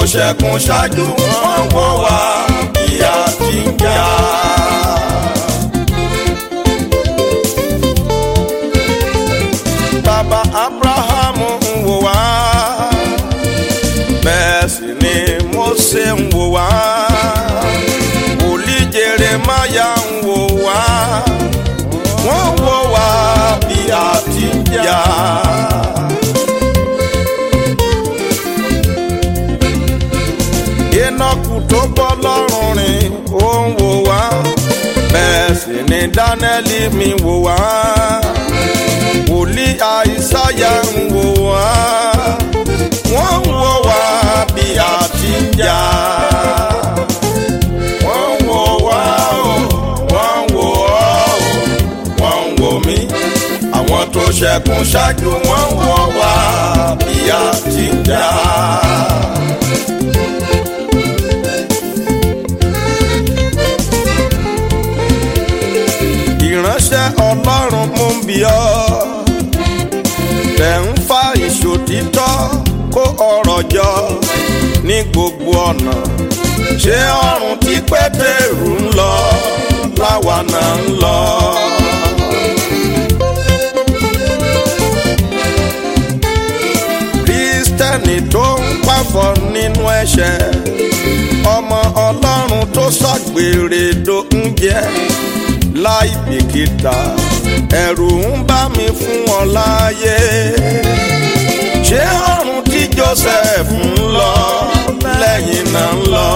ṣẹkùn ṣáájú wọn wò wá ìyà tí ń jà. bàbá abrahamu ń wò wá bẹ́ẹ̀ sì ni Mósè ń wò wá wòlíì Jeremáyà ń wò wá wọ́n wò wá bí a ti ń jà. Énọ́kù tó bọ́ lọ́rùn rìn ó ń wò wá bẹ́ẹ̀ sì ni Dánẹ́lì mi wò wá wòlíì Àìsáyà ń wò wá wọ́n ń wò wá bí a ti ń jà. wọ́n ń wò wá o wọ́n ń wò ọ́ o wọ́n ń wò mí àwọn tó ṣẹkùn ṣáájú wọ́n ń wò wá bí a ti ń jà. ìránṣẹ́ ọlọ́run mú bí ọ́ tẹ̀ ń fa ìṣòtítọ́ kó ọ̀rọ̀ jọ ní gbogbo ọ̀nà ṣé ọ̀run tí pétérù ń lọ láwa náà ń lọ. kírísítẹ́nì tó ń pàfọ́ nínú ẹ̀ṣẹ̀ ọmọ ọlọ́run tó ṣàgbèrè tó ń jẹ́ láì bìkítà ẹ̀rù ń bá mi fún ọ láàyè ṣé ọ̀run tí Joseph ń lọ lẹ́yìn náà ń lọ.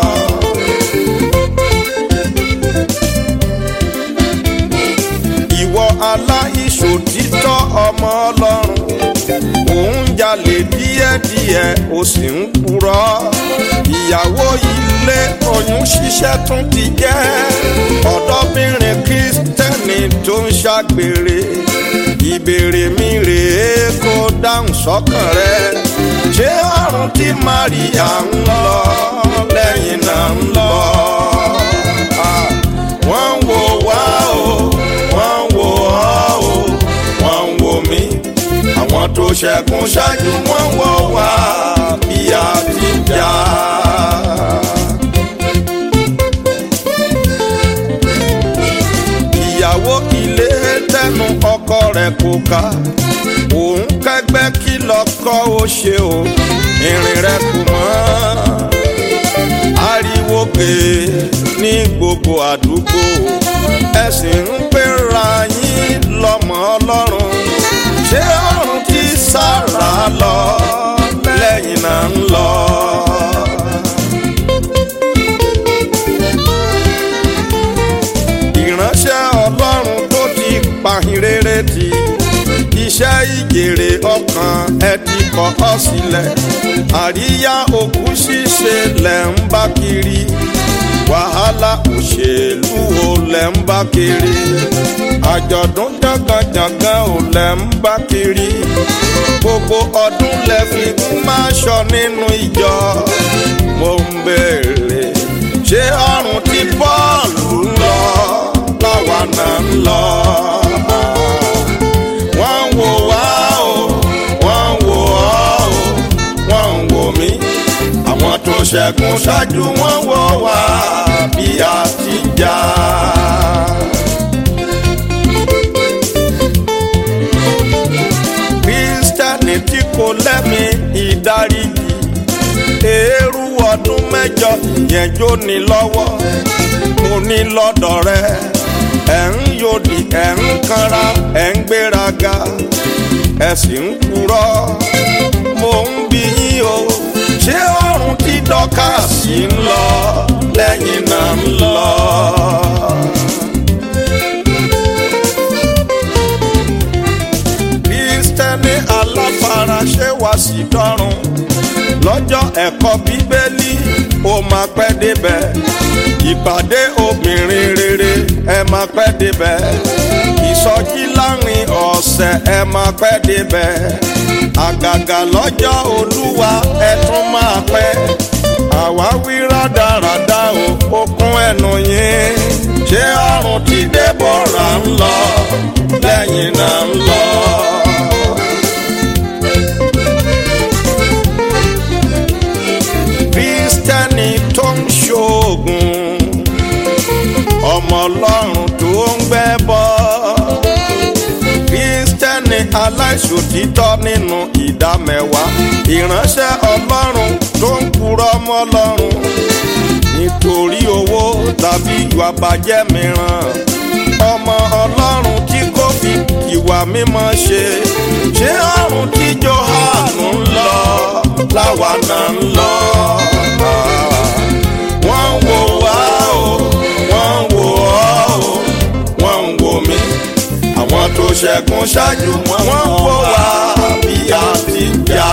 ìwọ aláìṣòtítọ́ ọmọ ọlọ́run òun jalè díẹ̀díẹ̀ ó sì ń purọ́ ìyàwó ilé oyún ṣíṣẹ́ tún ti jẹ́ ọ̀dọ́bìnrin kristẹni tó ń ṣàgbèrè ìbéèrè mi rèé kó dáhùn sọ́kàn rẹ ṣé ọ̀run tí Maria ń lọ lẹ́yìn náà ń lọ. wọ́n ń wò wá o wọ́n ń wò ọ́ o wọ́n ń wò mí àwọn tó ṣẹkùn ṣáájú wọ́n ń wò wá bí a ti jà. ìyàwó ilé tẹnu ọkọ rẹ̀ kò ká òun kẹ́gbẹ́ kí lọkọ ó ṣe o ìrìn rẹ̀ kò mọ́ ariwo pé ní gbogbo àdúgbò ẹ̀sìn ń pera yín lọ́mọ ọlọ́run ṣé ọ̀run tí sára lọ lẹ́yìn náà ń lọ. ìránṣẹ́ ọlọ́run tó ti pàhín rere ti iṣẹ́ ìjèrè ọkàn ẹ ti kọ̀ ọ́ sílẹ̀ àríyá òkú ṣíṣe lẹ̀ ń bá kiri wàhálà òṣèlú ò lẹ̀ ń bá kiri àjọ̀dún jàngànjàngàn ò lẹ̀ ń bá kiri gbogbo ọdún lẹ fi máa ṣọ nínú ìjọ mo ń béèrè ṣé ọ̀run tí Pọ́ọ̀lù ń lọ láwa náà ń lọ. wọ́n ń wò wá o wọ́n ń wò ọ́ o wọ́n ń wò mí àwọn tó ṣẹkùn ṣáájú wọ́n wò wá bí a ti jà. kírísítẹ́nì tí kò lẹ́mí ìdáríjì eérú ọdún mẹ́jọ ìyẹn jó ní lọ́wọ́ mo ní lọ́dọ̀ rẹ ẹ̀ ń yòdì ẹ̀ ń kanra ẹ̀ ń gbéraga ẹ̀ sì ń purọ́ mo ń bi yín o ṣé ọ̀run tí dọ́kàsì ń lọ lẹ́yìn náà ń lọ. kírísítẹ́nì aláfaraṣẹ́ wá sí dọ́run lọ́jọ́ ẹ̀kọ́ bíbélì ó máa pẹ́ débẹ̀ ìpàdé obìnrin rere ẹ máa pẹ́ débẹ̀ ìsọjí láàrin ọ̀sẹ̀ ẹ máa pẹ́ débẹ̀ àgàgà lọ́jọ́ olúwa ẹ tún máa pẹ́ àwa wí rádaràda o ó kún ẹnu yín ṣé ọ̀run tí Débórà ń lọ lẹ́yìn náà ń lọ. ọlọ́run tó ń gbẹ́ bọ́ kírísítẹ́nì aláìṣòtítọ́ nínú ìdá mẹ́wàá ìránṣẹ́ ọlọ́run tó ń purọ́ mọ́ ọlọ́run nítorí owó tàbí ìwà bàjẹ́ mìíràn ọmọ ọlọ́run tí kò fi ìwà mímọ́ ṣe ṣé ọ̀run tí Jòhánù ń lọ láwa náà ń lọ. wọ́n ń wò wá o wọ́n ń wò ọ́ o wọ́n ń wò mí àwọn tó ṣẹ́gun ṣáájú wọn wọ́n ń wò wá bí a ti jà.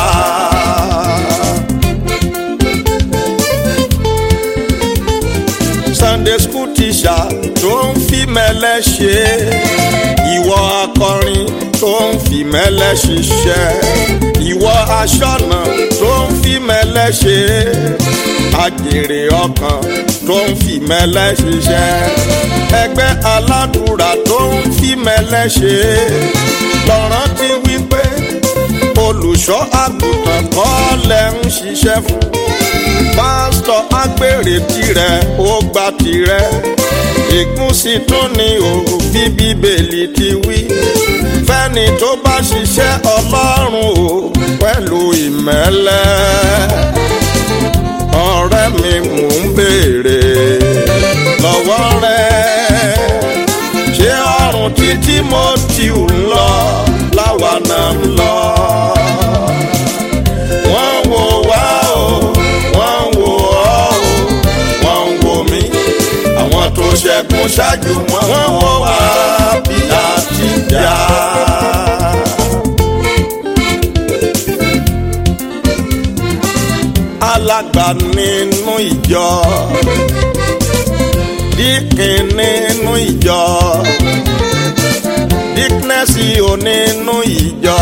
Sunday school teacher tó ń fi mẹ́lẹ́ ṣe ìwọ akọrin tó ń fi mẹ́lẹ́ ṣiṣẹ́ ìwọ aṣọ́nà tó ń fi mẹ́lẹ́ ṣe àjèrè ọkàn tó ń fi mẹ́lẹ́ ṣiṣẹ́ ẹgbẹ́ aládùúrà tó ń fi mẹ́lẹ́ ṣe lọ́rán ti wí pé olùṣọ́ àgùntàn kọ́ lẹ́ ń ṣiṣẹ́ fún pásítọ̀ agbèrè tirẹ̀ ó gba tirẹ̀ ègún sì tún ní òbí bíbélì ti wí fẹ́ni tó bá ṣiṣẹ́ ọlọ́run o pẹ̀lú ìmẹ́lẹ́ ọ̀rẹ́ mi mò ń béèrè lọ́wọ́ rẹ ṣé ọ̀run tí Tímótì ń lọ láwa náà ń lọ wọ́n wò wá o wọ́n wò ọ́ o wọ́n wò mí àwọn tó ṣẹ́gun ṣáájú wọn wọ́n wò wá bí a ti jà. alàgbà nínú ìjọ díkìn nínú ìjọ díknẹ́sì ò nínú ìjọ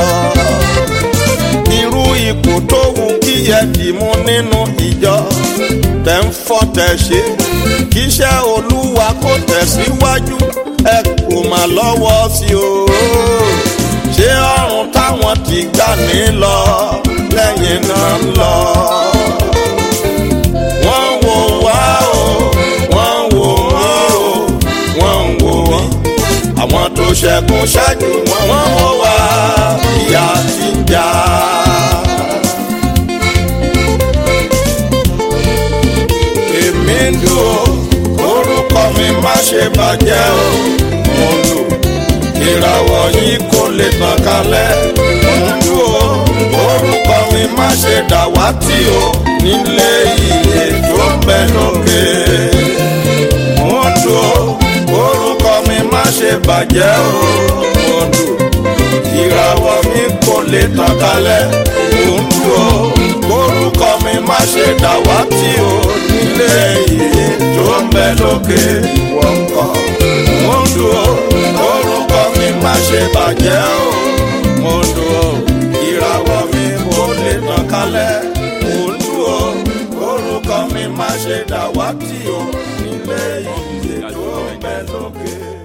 irú ipò tó wù kí ẹ dìmú nínú ìjọ tẹ̀ ń fọ́ tẹ̀ ṣe kíṣẹ́ olúwa kó tẹ̀síwájú ẹ kò má lọ́wọ́ sí o ṣé ọ̀run táwọn ti gbà ní lọ lẹ́yìn náà ń lọ. wọ́n wò wá o wọ́n wò mí o wọ́n wò mí àwọn tó ṣẹ́gun ṣáájú wọn wọ́n wò wá ìyà ti jà. èmi ń dùn ó orúkọ mi má ṣe bàjẹ́ o mo lù ìràwọ̀ yìí kò lè tàn kálẹ̀ mo dùn ó orúkọ mi má ṣe dàwátì o nílé iye tó ń bẹ lókè mo dùn ó orúkọ mi má ṣe bàjẹ́ o mo dùn ìràwọ̀ mi kò lè tàn kálẹ̀ mo dùn ó orúkọ mi má ṣe dàwátì o nílé iye tó ń bẹ lókè wọ́n kọ́ mo dùn ó orúkọ mi má ṣe bàjẹ́ o mo dùn ó ìràwọ̀ mi kò lè tàn kálẹ̀ mo dùn ó orúkọ mi má ṣe dàwátì o nílé iye tó ń bẹ lókè.